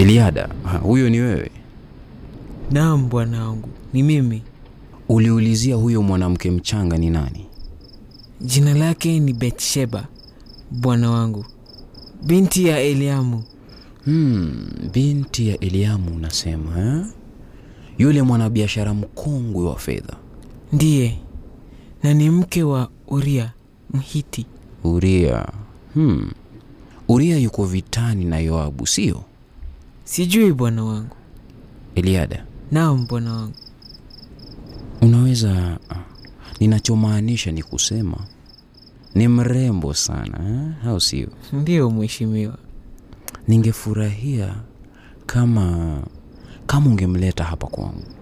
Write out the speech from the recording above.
Eliada, ha, huyo ni wewe? Naam bwana wangu, ni mimi. Uliulizia huyo mwanamke mchanga ni nani? Jina lake ni Betsheba, bwana wangu, binti ya Eliamu. Hmm, binti ya Eliamu unasema eh? Yule mwanabiashara mkongwe wa fedha. Ndiye, na ni mke wa Uria Mhiti. Uria. Hmm. Uria yuko vitani na Yoabu, sio? Sijui bwana wangu. Eliada, Naam bwana wangu. unaweza ah, ninachomaanisha ni kusema ni mrembo sana eh? au sio? Ndiyo mheshimiwa. Ningefurahia kama kama ungemleta hapa kwangu.